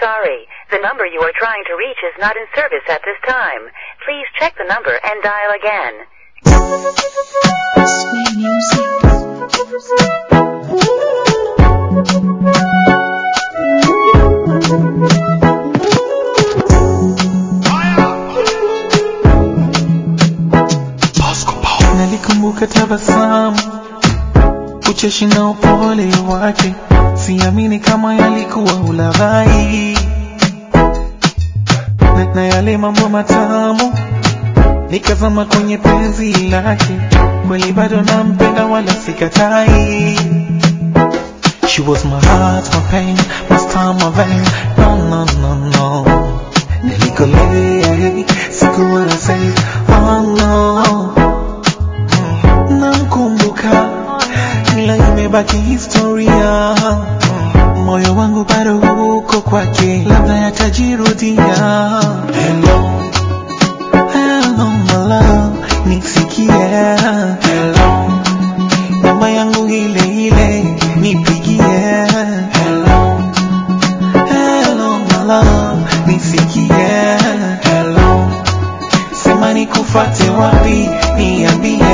sorry. The number you are trying to reach is not in service at this time. Please check the number and dial again. Sweet music. Nalikumbuka tabasamu, ucheshi na upole wake, siamini kama yalikuwa ulaghai na, na yale mambo matamu nikazama kwenye penzi lake, kweli bado nampenda wala sikatai. She was my heart, my pain, my star, my vein. No, no, no, no. Nilikolea, sikuwa na say, oh no. Namkumbuka, ila imebaki historia. Moyo wangu bado uko kwake, labda yatajirudia. Hello, hello my love, nisikie. Hello, namba yangu ile ile, nipigie. Hello, hello my love, nisikie. Hello, sema nikufate wapi, niambie.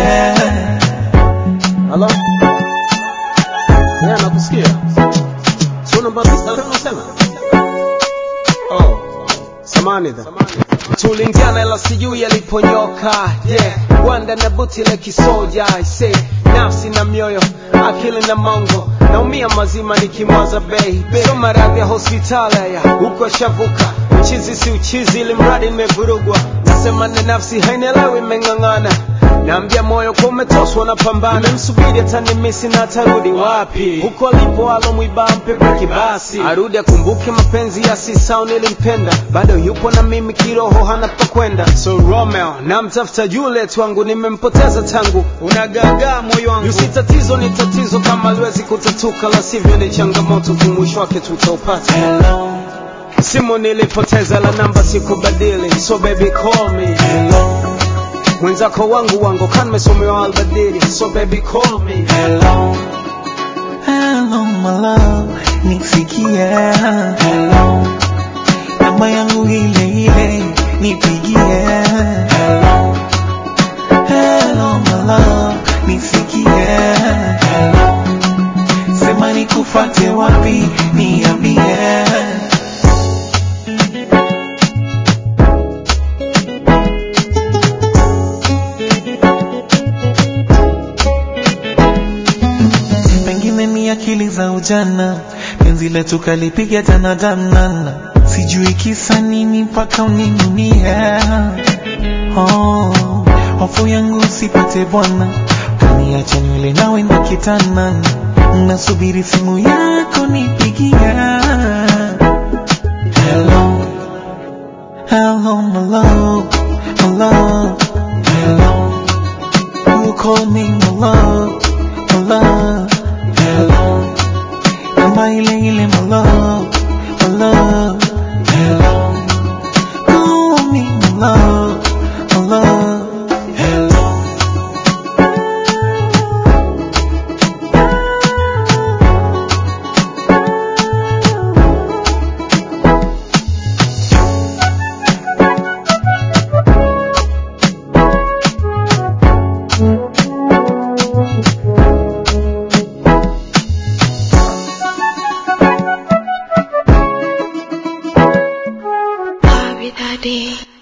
Halo? Yeah, nakusikia. Sio namba tisa tena unasema? Oh. Samani dha. Tulingiana ila sijui yaliponyoka. Yeah. Wanda na buti la kisoja. I say nafsi na mioyo, akili na mongo. Naumia mazima nikimwaza bei. Sio maradhi ya hospitali ya huko shavuka. Uchizi si uchizi ili mradi nimevurugwa. Nasema na nafsi hainielewi imeng'ang'ana. Naambia moyo kwa umetoswa na pambana. Nimemsubiri atanimisi na atarudi wapi? Huko alipo alomwiba mpepe kibasi. Arudi akumbuke mapenzi ya sisao nilimpenda. Bado yupo na mimi kiroho hana pa kwenda. So Romeo, namtafuta Juliet wangu nimempoteza tangu. Unagagaa moyo wangu. Yusi tatizo ni tatizo kama liwezi kutatuka la sivyo ni changamoto kumwisho wake tutaupata. Hello, Simu nilipoteza la namba sikubadili. So baby call me. hello, Mwenzako wangu wangu kan mesomewa albadili. So baby call me. hello, hello my love, nisikie. Hello, namba yangu ile ile, nipigie. Hello, hello my love, nisikie. Hello, sema nikufate wapi, niambie. pengine ni akili za ujana, penzi letu kalipiga tana danana, sijui kisa nini mpaka uninunie. Oh, hofu yangu usipate bwana, kaniacha nywele nawe na kitana, nasubiri simu yako nipigie. Hello, hello my love, my love, hello. You call me my love, my love, hello. Namba ile ile my love, my love, hello. Call me my love, my love, hello. Bobby Daddy.